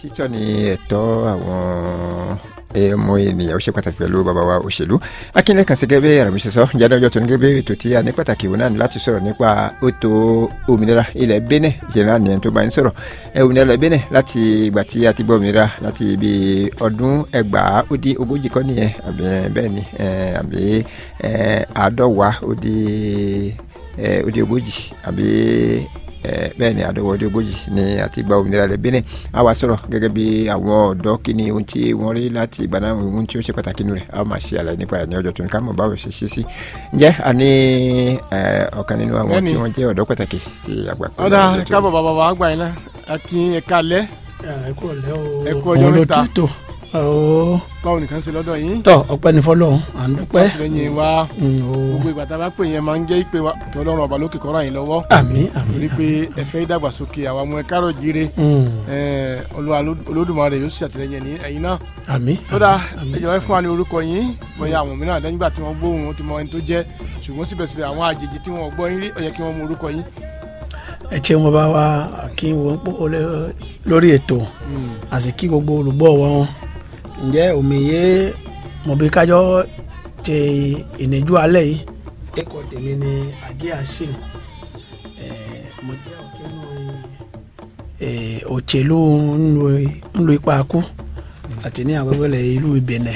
títọ́ ni ẹ̀tọ́ àwọn ọmọ ènìyàn ó ṣe pàtàkì pẹ̀lú bàbá wa òṣèlú akínlẹ̀ kan sí gẹ́gẹ́ bí àrùn ṣe sọ jáde ọjọ́ tó ní gẹ́gẹ́ bí ètò tí a ní pàtàkì òun náà ní láti sọ̀rọ̀ nípa ètò òmìnira ilẹ̀ Benin ìṣẹ̀lẹ̀ àníyàn tó bá ń sọ̀rọ̀ òmìnira ilẹ̀ Benin láti ìgbà tí a ti gbọ́ òmìnira láti ibi ọdún ẹgbàá ó di ogójì kọ́ nìyẹn àbí bẹ́ẹ̀ ni àbí àádọ́wàá ó di ó di ogójì àbí bẹ́ẹ̀ ni àdọ́wọ́dé ogójì ni àti gba òmìnira rẹ̀ Benin a wá sọ̀rọ̀ gẹ́gẹ́ bí àwọn ọ̀dọ́ kí ni ohun tí wọ́n rí láti ìgbà náà ohun tí ó ṣe pàtàkì nù rẹ̀ a máa ṣe àlàyé nípa rẹ̀ ní ọjọ́ tó ní ká mọ̀ báwo ṣe ṣe sí. ǹjẹ́ a ní ọ̀kan nínú àwọn tí wọ́n jẹ́ ọ̀dọ́ pàtàkì tí àgbà pẹ̀lú ọ̀dà káàbọ̀ bàbá wa àgbà yín náà akin ẹ̀ka alẹ́ ẹ kú ọ̀lẹ́ o ẹ kú ọjọ́ mẹ́ta ooo báwo nìkan ṣe lọ́dọ̀ yín tọ ọpẹ́ ní fọ́lọ́run à ń dúpẹ́ lẹ́yìn wa ooo gbogbo ìgbà tá a bá pè yẹn máa ń jẹ́ ìpè wa kí ọlọ́run ọba lókè kọ́ra yín lọ́wọ́ àmín àmín torí pé ẹ fẹ́ ìdàgbàsókè àwọn ọmọ ẹ̀ka rọ̀ jíire Olúwa Olódùmarè yóò ṣe àtìlẹ́yìn ní ẹ̀yin náà àmín tó dáa ẹ jọ̀wọ́ ẹ fún wa ní orúkọ yín bóyá àwọn mìíràn lẹ́yìn ìgbà tí wọ́n gbóhùn wọn ti mọ ẹni tó jẹ́ ṣùgbọ́n síbẹ̀síbẹ̀ àwọn àjèjì tí wọ́n gbọ́ yín rí ó yẹ kí wọ́n mọ orúkọ yín. ẹ ṣe wọn bá wa kí wọn pọ̀ lórí ètò àti kí gbogbo olùgbọ́ wọn ǹjẹ́ òmìye mọ̀bí kájọ́ ṣe ìnìjú alẹ́ yìí. ẹ̀kọ́ tèmi ni àgé àṣìlù mo jẹ́ ọ̀kẹ́ nù òṣèlú ńlu ipa kú àti ní àwẹ́wẹ́lẹ̀ ìlú Benin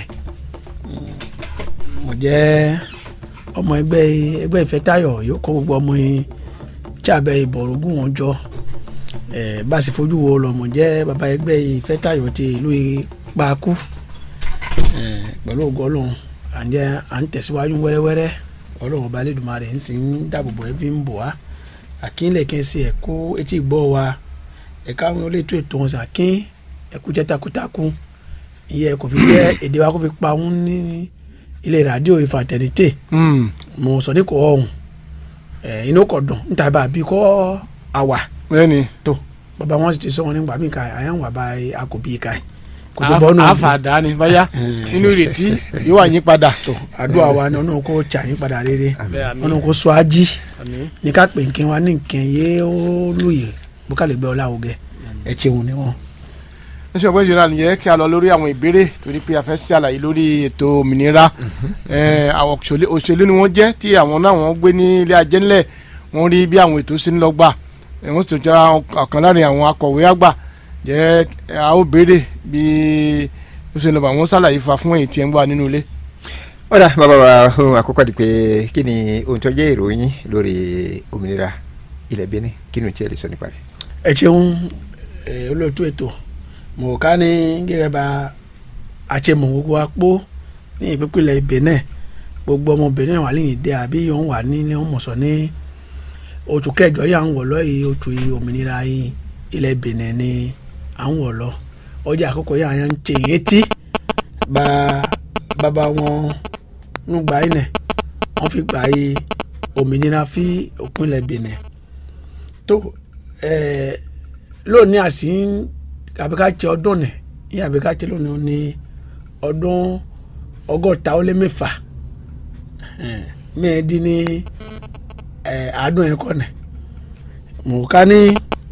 mo jẹ́ ọmọ ẹgbẹ́ ẹgbẹ́ ìfẹ́tayọ̀ yóò kó gbogbo ọmọ yìí tí abẹ ìbọ̀rọ̀gùn wọn jọ bá a sì fojú wo lọ mo jẹ́ bàbá ẹgbẹ́ ìfẹ́tayọ̀ ti ìlú ipa kú pẹ̀lú ògo ọlọ́run àǹjẹ́ à ń tẹ̀síwájú wẹ́rẹ́wẹ́rẹ́ ọlọ́run ọba Elédùmarè ń sì ń dáàbòbò ẹ fi ń bò wá àkínlẹ̀ kí n sì ẹ̀kú etí gbọ́ wa ẹ̀ka àwọn olóòtú ètò wọn sì àkín ẹ̀kú jẹ́ takuntakun ìyẹn kò fi jẹ́ èdè wa kò fi pa òun ní ilé rádíò ìfàtẹ̀nìtè mo sọ ní kò ọ̀hún inú kò dùn níta bá a bí kọ́ àwà bẹ́ẹ̀ni tó bàbá wọn sì ti sọ wọn nígbà mí ka àyàn wà bá a kò bí ká yìí kò tó bọ́ nù. àfàdá ni báyà nínú ìrètí yóò wà yín padà. tó àdúrà wa ni ọ̀nà kò tsà yín padà rere ọ̀nà kò sọ ají ní ká pè nkẹ́ wa ní nkẹ́ yé ó lóye bókàlẹ̀ gbẹ́ ọlá ògẹ́ ẹ̀ tí wọn ni wọn. ẹ ṣe ọgbẹ́ ìṣẹ̀lẹ̀ àníyẹ kí a lọ lórí àwọn ìbéèrè torí pé a fẹ́ ṣe àlàyé lórí ètò òmìnira àwọn òṣèlú ni wọ́n jẹ́ tí àwọn náà wọ́n gbé ní ilé ajé ńlẹ̀ wọ́n rí bí àwọn ètò ṣe ń lọ gbà wọ́n sì tún jẹ́ ọ̀kan láàrin àwọn akọ̀wé àgbà jẹ́ a ó béèrè bí ó ṣe lọ bá wọn ṣàlàyé fa fún èyí tí ẹ ń wà nínú ilé. ọ̀dà bàbá wa ohun àkọ́kọ́ di pé kí ni ohun tó jẹ́ ìròyìn lórí òmìnira ilẹ̀ Benin kí ni o tiẹ̀ lè sọ nípa rẹ̀. ẹ ṣeun olóòtú ètò mò ká ní gẹ́gẹ́ bá àṣemọ̀ gbogbo apó ní ìpínpínlẹ̀ Benin gbogbo ọmọ Benin wà lẹ́yìn dé àbí yóò wà ní ní wọ́n mọ̀sán ní oṣù kẹjọ yà ń wọ̀ lọ́yìí oṣù òmìnira yìí ilẹ̀ Benin ni à ń wọ̀ lọ ọjà àkókò yà ń tè é tí bá bàbá wọn ń gbà yín nẹ wọ́n fi gbà yí òmìnira fi òpinlẹ̀ Benin tó lónìí àsì àbíkátsẹ ọdún nẹ yí àbíkátsẹ lónìí ní ọdún ọgọ́ta ó lé mẹ́fà mẹ́ẹ̀ẹ́dín ní àádọ́ yẹn kọ́ nẹ mọ̀ ká ní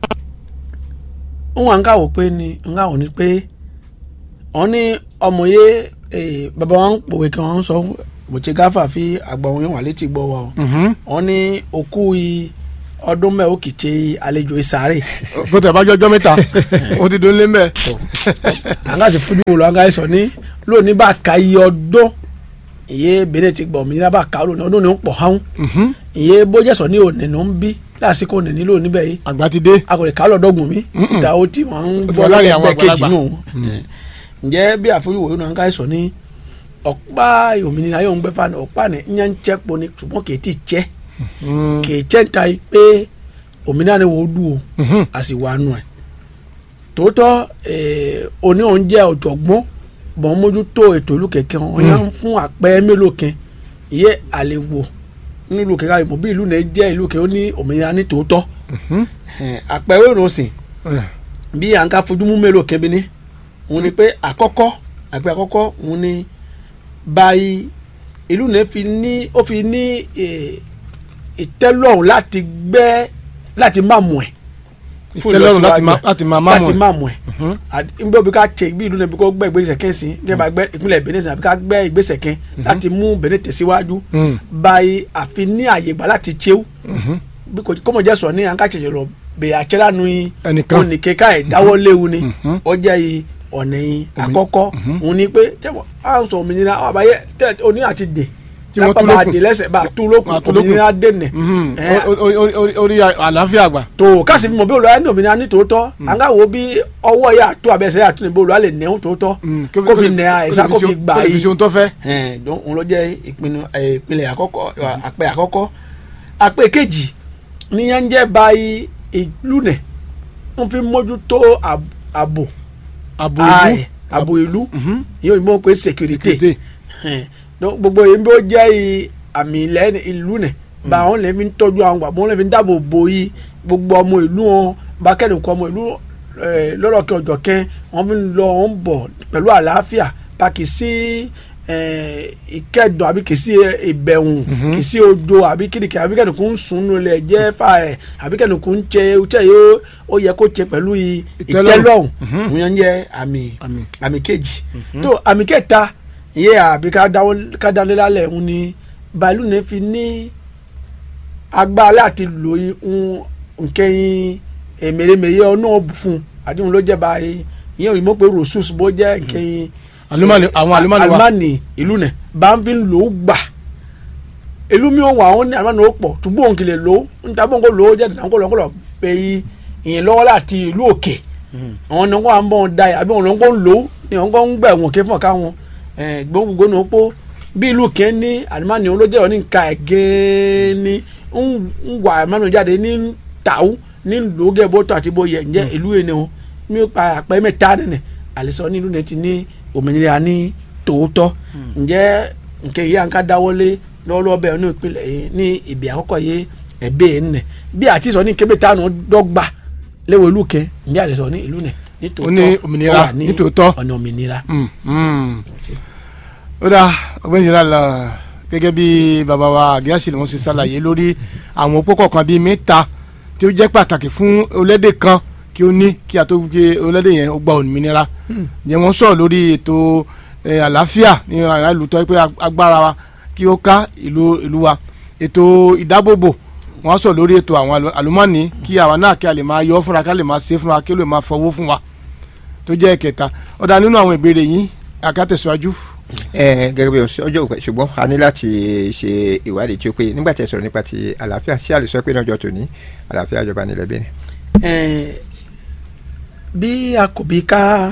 wọn ká wò pé ni n ká wò ni pé wọn ní ọmọ yé bàbá wọn pòwe kí wọn sọ bòtí gáfà fi àgbà wọn wà létí gbọ́ wọn wọn ní òkú yìí ọdún mẹ́ ó kì í ṣe àlejò ìsàárè. kó tẹ̀ bá jọjọ́ mẹ́ta ó ti dún lé mẹ́. àǹgá sì fojú wò lọ àǹgá sọ ní lónìí bá ka iye ọdún ìyé Benin ti gbọ̀ òmìnira bá ka lónìí ọdún ní ń pọ̀ hán ìyé bójẹ́sọ̀ ní òní ní ń bí lásìkò òní nílò níbẹ̀ yìí àgbà ti dé. a kò lè ká lọ́dọ́gùn mi ìta ó tí wọ́n ń bọ́ lẹ́gbẹ̀ẹ́ kejì nù. ǹjẹ́ bí àfojúwò yóò náà sọ ní ọ̀pá òmìnira yóò ń gbẹ́ fani ọ̀pá ní ìyẹn ń jẹ́ pọ̀ ní ṣùgbọ́n kì í ti jẹ́ kì í jẹ́ ta pé òmìnira ni wò ó dùn o a sì wà nù ẹ̀ tòótọ́ òní òun jẹ́ ọ̀jọ̀gbọ́n bọ̀ ń mójútó ètò ìlú kẹ̀kẹ́ wọn yẹn ń fún àpẹẹrẹ mélòó kan ìyẹ́ àlewò nílùú kẹ̀kẹ́ àyè mọ̀ bí ìlú náà jẹ́ ìlú kẹ̀kẹ́ ó ní òmìnira ní tòótọ́ àpẹẹrẹ ìrọsìn bí à ń ká fojú mú mélòó kẹ́bi ní òun ni pé àkọ́kọ́ àpẹẹrẹ àkọ́kọ́ òun ni báyìí ìlú náà fi ní ó fi ní ìtẹ́lọ́rùn láti gbẹ́ láti má mú ẹ̀ ìtẹ́lọ́rùn láti má- láti máa máàmù láti ẹ̀. má mú ẹ̀ nbẹ bí ká tẹ bí ìlú náà bí kò gbẹ ìgbésẹ̀ kẹ́ sí kẹ́ bá gbẹ ìpínlẹ̀ Benin sí àbí ká gbẹ ìgbésẹ̀ kẹ́ láti mú Benin tẹ̀síwájú Mm. báyìí àfi ní àyè gbà láti tsew bí kò kọ́mọ jẹ́ sọ ní àǹká ṣẹ̀ṣẹ̀ lọ bẹ̀yà àtsẹ́lá nu yìí Ẹnìkan. oníkẹ́ká ẹ̀ dáwọ́ léwu ni ọjà yìí ọ̀nà yìí àkọ́kọ́ òun ni pé tẹ́wọ̀ à ń sọ òmìnira àwọn àbáyé tẹ́lẹ̀ oní àti dè Tí wọ́n tú lápá bá lókun. dè lẹ́sẹ̀ bá tú lókun Bá tú lókun. òmìnira dènè Mhm. Ẹ̀, O- o- o- o- orí àlàáfíà àgbà. tó káàsì bí mo bí olùwà ní òmìnira ní tòótọ́ à ń ká wo bí ọwọ́ yà tó abẹ́sẹ̀ yà tó ní bí olùwà lè nẹ́hún tòótọ́ Mm. kó fi nẹ́ àìsà kó fi gbà kó lè fi yìí ṣe ohun tó fẹ́. ẹn donc òun ló jẹ́ ìpinnu ẹ, ìpìlẹ̀ àkọ́kọ́ ẹ, àpẹ àkọ́kọ́ àpẹ kejì níyẹn ń jẹ́ báyìí ìlú nẹ̀ wọ́n fi mójútó àb- ààbò àbò ààyè ìlú. ààbò ìlú Mhm. yóò mọ̀ pé sécurité Sécurité. ẹn, donc gbogbo yìí bí ó jẹ́ i- àmì ilẹ̀ ní ìlú nẹ̀ bá wọn lè fi ń tọ́jú àwọn gbà wọn lè fi ń dáàbò bò yìí gbogbo ọmọ ìlú wọn bá kẹ́ni kọ́ ọmọ ìlú ẹ, lọ́rọ̀ kí ọjọ́ kẹ́ wọ́n fi ń lọ wọ́n ń bọ̀ pẹ̀lú àlàáfíà bá kì í sí ẹ, ìkẹ́dùn àbí kì í sí ìbẹ̀wùn kì í sí ojo àbí kìnìkì àbí kẹ́ni kò ń sùn nù lẹ̀ jẹ́ fà ẹ̀ àbí kẹ́ni kò ń jẹ ọtí yìí ó yẹ kó jẹ pẹ̀lú i- Ìtẹ́lọ́rùn. ìtẹ́lọ́rùn Mhm. òun yẹn ń jẹ́ àmì Àmì. àmì kejì tó àmì kẹta ìyẹ àbí ká dáwọ́ ká dálé lálẹ́ òun ni bàálù ní fi ní agbára láti lò í ń nkẹyìn èmèrèmèrè ọ̀nà ọ̀bù fún àdéhùn ló jẹ́ báyìí ìyẹn òyìnbó pé rosus bó jẹ́ nkẹyìn Àlùmọ́nì- àwọn àlùmọ́nì wa. alimani ìlú nẹ̀ bá ń fi lò ó gbà ìlú mi ò wà ó ní alimani ó pọ̀ túbọ̀ òun kì lè lò ó níta bó ń kó lò ó jẹ́ ìdáná kó lọ́ kó lọ́ pé ìyẹn lọ́wọ́ láti ìlú òkè àwọn ni wọn à ń bọ̀ ń da yà àbí wọn ló ń kó ń lò ó ni wọn kó ń gbà wọn kí fún ọ̀ká wọn gbogbo ní opó bí ìlú kẹ́ ní alimani òun ló jẹ́ òní nǹka ẹ̀ gẹ́ẹ́ ní ń wà alimani jáde ní tàwù ní lòógẹ́ bó tó àti bó yẹ ǹjẹ́ ìlú yẹn ni wọn mi ò pa àpẹ́ mẹ́ta nìyẹn àlìsọ ní ìlú náà ti ní òmìnira ní tòótọ́ ǹjẹ́ nkẹ́ yìí à ń ká dáwọ́lé lọ́wọ́lọ́wọ́ bẹ́ẹ̀ ní ìpínlẹ̀ yìí ní ìbí àkọ́kọ́ yìí ẹ̀bẹ́ yìí nẹ̀ bí àti sọ ní kébé tánu dọ́gba léwo ìlú kẹ ǹjẹ́ àlìsọ ní ìlú nẹ̀ ní tòótọ́ Ó ní òmìnira, ó wà ní tòótọ́. ọ̀nà òmìnira. Mm, mm. ó dáa ọgbẹ́ni jìnnà lọ gẹ́gẹ́ bí bàbá wa àgíyàsí ni wọ́n ṣe ṣàlàyé lórí àwọn òpó kọ̀ọ̀kan bíi mẹ́ta tí ó jẹ́ pàtàkì fún olédè kan kí ó ní kí a tó gbé olédè yẹn ó gba òmìnira ǹjẹ́ wọ́n sọ̀rọ̀ lórí ètò eh, àlàáfíà ní ara ìlú tó yẹ pé agbára wa kí ó ká ìlú ìlú wa ètò ìdábòbò wọ́n sọ̀rọ̀ lórí ètò àwọn àlù- àlùmọ́ọ́nì kí àwa náà kí a lè máa yọ fúnra ká lè máa ṣe fúnra kí ó lè máa fọwọ́ fún wa tó jẹ́ ẹ̀kẹta ọ̀dà nínú àwọn ìbéèrè yìí àkàtẹ̀síwájú. ẹ gẹ́gẹ́ bí ọjọ́ òpè ṣùgbọ́n a ní láti ṣe ìwádìí tí ó pé nígbà tí ẹ sọ̀rọ̀ nípa ti àlàáfíà sí àlè sọ pé náà jọ tòní àlàáfíà jọba nílẹ̀ Benin. Ẹn, bí a kò bí ká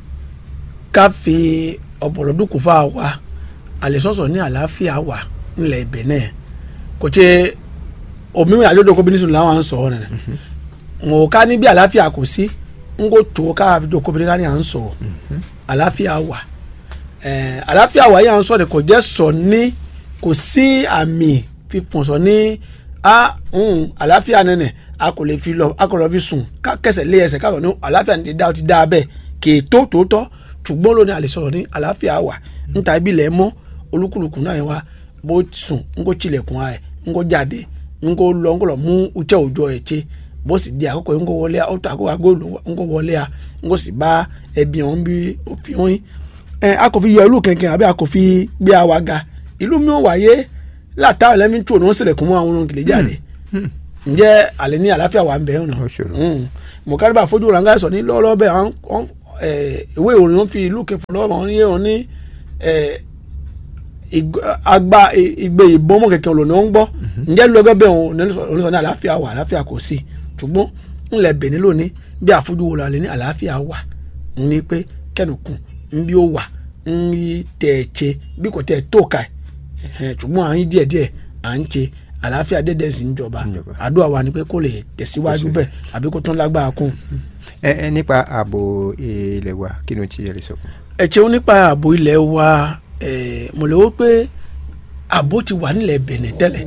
ká fi ọ̀pọ̀lọpọ̀ kò fà wá àlẹ́sọ̀sọ̀ ní àlàáfíà wà nílẹ̀ Benin kò tẹ òmìnira àjọyọ̀ kó bínísùn làwọn à ń sọ̀rọ̀ nìyẹn wọn ká ní bí àlàáfíà kò sí n kò tó ká àjọyọ̀ kó bínísùn à ń sọ̀rọ̀ àlàáfíà wà ẹn, àlàáfíà wà yìí à ń sọ̀rọ̀ kò jẹ́ sọ ní kò sí àmì fífọ̀n sọ ní a ń àlàáfíà nínú a kò lè fi lọ a kò lọ fi sùn ká kẹsẹ̀ lé ẹsẹ̀ ká lọ ní àlàáfíà ní ti dá ó ti dá bẹ́ẹ̀ kì í tó tòótọ́ ṣùgbọ́n lónìí a lè sọ̀rọ̀ ní àlàáfíà wà níta ibi ilẹ̀ mọ́ olúkúlùkù náà yẹn wá bó sùn ń kó tilẹ̀kùn ẹ̀ ń kó jáde ń kó lọ ń kó lọ mú utsẹ́ òjò ẹ̀ tse bó sì di àkókò yìí ń kó wọlé ó tó àkókò àgó ń kó wọlé a ń kó sì bá ẹbí ọ̀hún bí òfin ọ̀hún ẹ a kò fi yọ ìlú kẹ̀kẹ́ àbí a kò fi gbé àwa ga ìlú mi ò wáyé látà lẹ́mí tó ní wọ́n sílẹ̀kùn mọ́ àwọn ohun kìlẹ̀ jáde ǹjẹ́ àlẹ́ ní àlàáfíà wà ń bẹ̀ ọ̀nà Ó ṣòro. mọ̀kárìbà fojú ranga sọ ní lọ́wọ́lọ́wọ́ bẹ́ẹ̀ àwọn àwọn, eh, ìwé ìròyìn wọn fi ìlú kẹfọ́ lọ́wọ́ wọn ní wọn ní eh, ig- agba i- igbe ìbọn mọ̀ kẹ̀kẹ́ ọ̀lọ́nà ń gbọ́ ǹjẹ́ ló ẹgbẹ́ bẹ́ẹ̀ wọn ní sọ ní àlàáfíà wà àlàáfíà kò sí ṣùgbọ́n ńlẹ̀ Benin lónìí bí àfojú wo la lè ní àlàáfíà wà ń ní pé kẹ́nùkùn ń bí ó wà ń rí tẹ̀ ẹ̀ ṣe bí kò tẹ̀ ẹ̀ tó ka ẹ̀ ṣùgbọ́n à ń yí díẹ̀díẹ̀ à ń ṣe àlàáfíà dédé sí ń jọba Ń jọba. àdúrà wa ni pé kó lè tẹ̀síwájú bẹ́ẹ̀ àbí kó tún lágbára kún. ẹ ẹ nípa ààbò ilẹ̀ wa kí ni o ti yẹ lè sọ fún. ẹ ṣeun nípa ààbò ilẹ̀ wa eh, mo lè wò pé ààbò ti wà nílẹ̀ Benin tẹ́lẹ̀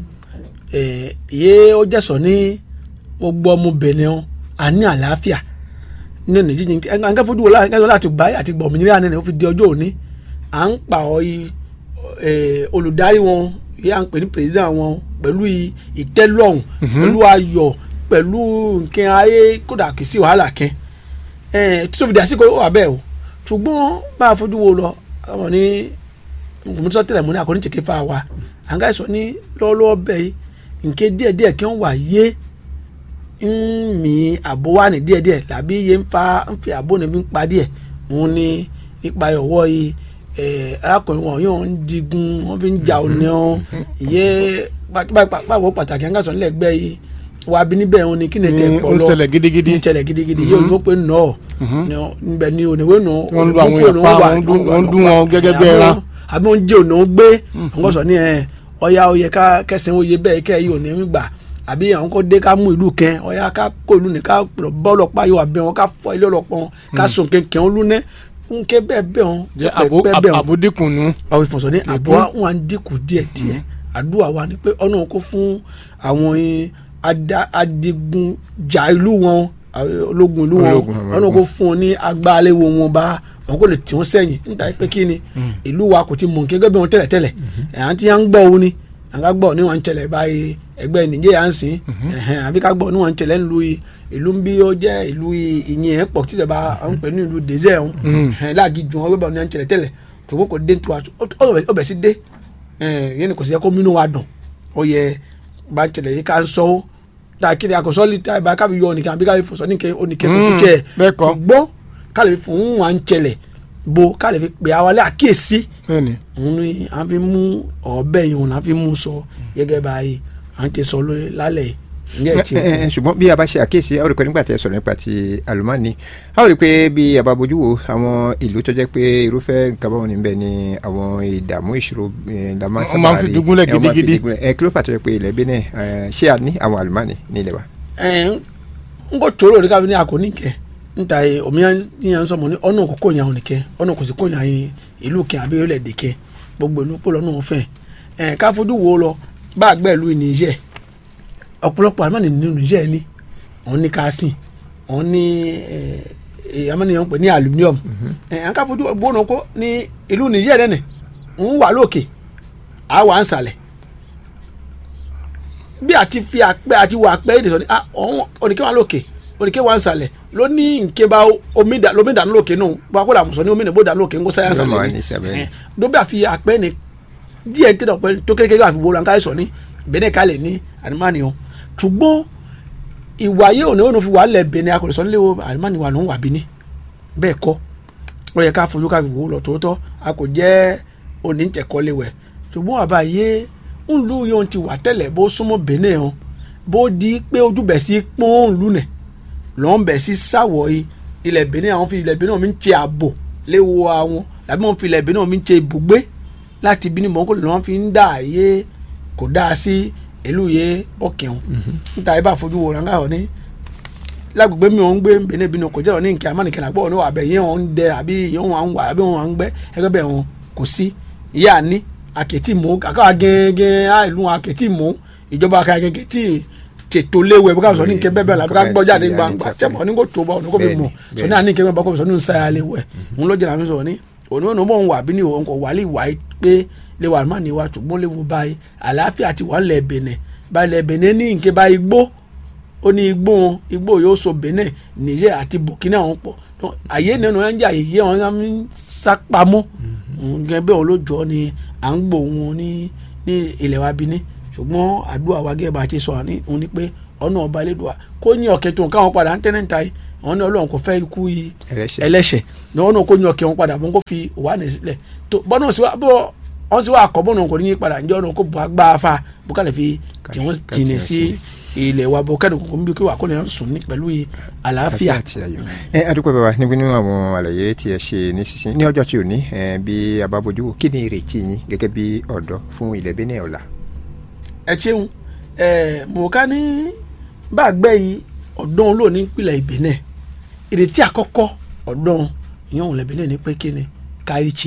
eh, yé ó jẹ́sọ̀ ní gbogbo ọmọ Benin ọ́ a ní àlàáfíà ní ọ̀nà jíjìn ẹ̀ka fojú wo láti ẹ̀ka láti gbà àti gbọ̀ òmìnira nínú ó fi di ọjọ́ òní à ń pa ọ yìí eh, olùdarí wọn yìí à ń pè ní president wọn pẹ̀lú i- ìtẹ́lọ́rùn pẹ̀lú ayọ̀ pẹ̀lú nǹkan ayé kódà kì í sí wàhálà kẹ́ títí fi dàsí kó wà bẹ́ẹ̀ o ṣùgbọ́n bá a fojú wo lọ àwọn ní nkùnmísọ tẹ́lẹ̀ mú ní àkọ́ní tèké fa wa à ń ká sọ ní lọ́wọ́lọ́wọ́ bẹ́ẹ̀ yìí nke díẹ̀díẹ̀ kí wọ́n wà yé ń mi àbó wà ní díẹ̀díẹ̀ làbí yé ń fa ń fi àbó ní mi ń pa díẹ̀ òun ní nípa ọwọ́ yìí arákùnrin wọn yóò ń digun wọn fi ń jà òní ọ ìyẹ pàpàpàpàpọ̀ pàtàkì àǹkà sọ nílẹ̀ gbẹ́ yìí wà á bí níbẹ̀ òun ni kí ni tẹ̀ pọ̀ lọ ń ṣẹlẹ̀ gidigidi ń ṣẹlẹ̀ gidigidi yóò yóò pé nọ níbẹ̀ ni òníwé nù wọ́n lu àwọn èèyàn pa wọ́n ń dún wọn gẹ́gẹ́ bí ẹran àbí wọ́n jẹ́ òní gbé àwọn sọ ní ẹ̀ ọ̀ya oyè ká kẹsàn-án oyè bẹ́ẹ̀ kẹ́ yìí òní mi gbà àbí àwọn kò dé ká mú ìlú kẹ ọ̀ya ká kó ìlú ní ká bọ́ọ̀lù pa yóò àbẹ̀ wọn ká fọ ilé ọlọ́pọ̀ wọn ká sùn kẹ̀kẹ́ wọn lúnẹ́ nke bẹ́ẹ̀ bẹ́ẹ̀ wọn jẹ́ àbò dínkù nù. àwọn ìfọ̀sọ̀ ní àbọ̀ wọn à ń dínkù díẹ̀ díẹ̀ àdúrà wa ni pé ọ̀nà kó fún àwọn adigunjà ìlú wọn ológun ìlú wọn ọ̀nà kó fún wọn ní agbáléwo wọn bá wọn kò lè tì wọn sẹ́yìn níta pé kí ni ìlú wa kò ti mọ̀ gẹ́gẹ́ bí wọn tẹ́lẹ̀ tẹ́lẹ̀ à ń tí wọn ń gbọ́ òun ni à ń ká gbọ́ ní wọn ń tẹ̀lẹ̀ báyìí ẹgbẹ́ nìjẹ́ à ń sìn àbí ká gbọ́ ní wọn ń tẹ̀lẹ̀ ńlu ìlú ń bí ó jẹ́ ìlú ìyìn ẹ̀ pọ̀ tí ìjọba ń pè ní ìlú désẹ̀ ọ̀hún láàgì jù wọn gbẹ́bọ̀ ní wọn ń tẹ̀lẹ̀ tẹ́lẹ̀ tòun kò dé tó ọbẹ̀ sí dé yẹn ni kò sí yẹ kó mínú wa dùn ó yẹ bá ń tẹ̀lẹ̀ yìí ká ń sọ ó dàkiri àkọsọ́ lè ta ìbá kábi yọ ọ̀nìkan àbí kábi fọ̀sọ́ nìkẹ́ oníkẹ́ kò tó kẹ́ ẹ̀ ṣùgbọ́n ká lè fi fún wa ń tẹ̀lẹ̀ bo ká lè fi pè á wálé àkíyèsí òun ni à ń fi mú ọ̀bẹ yìí òun là ń fi mú sọ gẹ́gẹ́ báyìí à ń ti sọ lálẹ́ yìí ṣùgbọ́n bí a bá ṣe àkíyèsí a ó rí pé nígbà tí ẹ sọ̀rọ̀ nípa ti àlùmọ́ọ́nì a ó rí pé bí a bá bójú wo àwọn ìlú tó jẹ́ pé irúfẹ́ nǹkan báwọn níbẹ̀ ni àwọn ìdààmú ìṣòro ìdààmú wọ́n máa ń fi dúgúnlẹ̀ gidigidi ẹ kí ló fà tó yẹ pé ilẹ̀ Benin ṣé a ní àwọn àlùmọ́ọ́nì ní ilẹ̀ wa. n kò tóró rí káfíń ní àkóní kẹ nta ye omi yẹn sọmọ ní ọ̀nà kò kóyan òní kẹ ọ̀nà kò sì kóyan ìlú kẹ àbí orílẹ̀-èdè kẹ gbogbo ìlú pọ̀ lọ́nà òfin ká fojú wo lọ bá àgbẹ̀ ìlú ìníṣẹ́ ọ̀pọ̀lọpọ̀ àmọ́ nínú níṣẹ́ ni wọ́n ní káásìn wọ́n ní amániyàn pè ní aluminium ẹ̀ẹ́n ká fojú gbóná kó ní ìlú níṣẹ́ rẹ̀ nì ń wà lókè á wà ń sàlẹ̀ bí àti fi àpẹ àti wà àpẹ èdè sọ ni oníkẹ́ wà lókè oníkẹ́ wà ń sàlẹ̀ ló ní nkẹ́ bá omi dànù lókè nù wọ́n akọ́dà àmùsọ̀ ní omi nìbó dànù lókè ń kó sáyà sàlẹ̀ ni dóbi àfi àpẹ ni díẹ̀ tẹ́lẹ̀ ọ̀pẹ tó kékeré àfi wọ́n lanká sọ ní bẹ́ẹ̀ kálẹ̀ ní àdìmánìyàn ṣùgbọ́n ìwà yìí òní òní fi wà lẹ̀ bẹ̀ni akọ̀lẹ́sọ nílé wo àdìmánì wà lóhùn wà bí ní bẹ́ẹ̀ kọ́ ó yẹ ká fojú ká fi wò ó lọ tòótọ́ a kò jẹ́ òní tẹ̀kọ́ léwẹ̀ ṣùgbọ́n àbá yé ń lu yóò ti wà tẹ́lẹ̀ bó súnmọ́ bẹ̀nẹ̀ hàn bó di pé ojú bẹ̀ sí pọ́n ń lu nẹ̀ lọ́n bẹ̀ sí sáwọ̀ yìí ilẹ̀ bẹ̀nẹ̀ àwọn fi ilẹ̀ bẹ̀nẹ̀ mi ń ṣe ààbò léwo àwọn làbí wọn fi ilẹ̀ bẹ̀nẹ̀ mi ń ṣe ibùgbé láti bí ní mọ́kò lọ́n fi ń dà yé kò dáa sí ìlú yẹ ọkẹun níta ibà fojú wo ranga ọ ní lágbègbè mi ò ń gbé bẹ́ẹ̀ bí kò jẹ́ ọ ní nkẹ́ amánìkẹ́ nàgbọ́ ọ ní wà bẹ́ẹ̀ yẹn wọn ń dẹ àbí yẹn wọn ń wà àbí wọn ń gbẹ́ ẹgbẹ́ bẹ́ẹ̀ wọn kò sí ìyá ní àkẹ́tì mú àkàwà gẹ́gẹ́ àìlú àkẹ́tì mú ìjọba àkẹ́tì tí tètò léwu ẹ̀ bí káwọn sọ ní nkẹ́ bẹ́ẹ̀ bẹ́ẹ̀ làbí ká gbọ́ jáde gbangba tẹ́mọ̀ ní kò tó bá ọ̀nà kò fi mọ̀ sọ ní àníkẹ́ bẹ́ẹ̀ bá kò sọ ní nsàyà léwu ẹ̀ ń lọ́jà làmì sọ ní òní òní mọ̀ ń wà bí ní òun kò wálé ìwà pé léwu àmà ní wa ṣùgbọ́n léwu báyìí àlàáfíà ti wà lẹ̀ bẹ̀nẹ̀ balẹ̀ bẹ̀nẹ̀ ní nke bá igbó ó ní igbó wọn igbó yóò so Benin Niger àti Burkina wọn pọ̀ àyè nínú ẹ̀ ń jà yìí wọn ń sápamọ́ nǹkan bẹ́ẹ̀ wọn ló jọ ni à ń gbò wọn ní ní ilẹ̀ wa bí ní ṣùgbọ́n àdúrà wa gẹ́gẹ́ bá a ti sọ ní òun ni pé ọ̀nà ọba ẹlẹ́dùà kó ní ọ̀kẹ́ tó nǹkan wọn padà ń tẹ́lẹ̀ ń ta yìí àwọn ní ọlọ́run kò fẹ́ ikú yìí ẹlẹ́ṣẹ̀ ní wọn náà kó ní ọ̀kẹ́ wọn padà wọn kó fi wà ní sílẹ̀ tó bọ́nà sí wa bọ́ wọ́n sì wá àkọ́bọ̀nà kò ní yí padà ǹjẹ́ ọ̀nà kó bu agbá fa bó kàlẹ́ fi tí wọ́n jìnnà sí ilẹ̀ wa bọ̀ kẹ́ni kò ń bí kí wà kó lè sùn ní pẹ̀lú àlàáfíà. ẹ adúpẹ́ bàbá níbi nínú àwọn àlàyé tí ẹ ṣe ní sísìn ní ọjọ́ tí ò ní bí a bá bójú wò kí ni ìrètí yín gẹ́gẹ́ bí ọ̀dọ́ fún ilẹ̀ Benin ọ̀la. ẹ ṣeun ẹ mọ̀ọ́ká ní bá a gbẹ́ yìí ọ̀dọ́ ló ní ìpìlẹ̀ Benin ìrètí àkọ́kọ́ ọ̀dọ́ ìyẹn òun lẹ̀ Benin ní pé kí ni káríṣe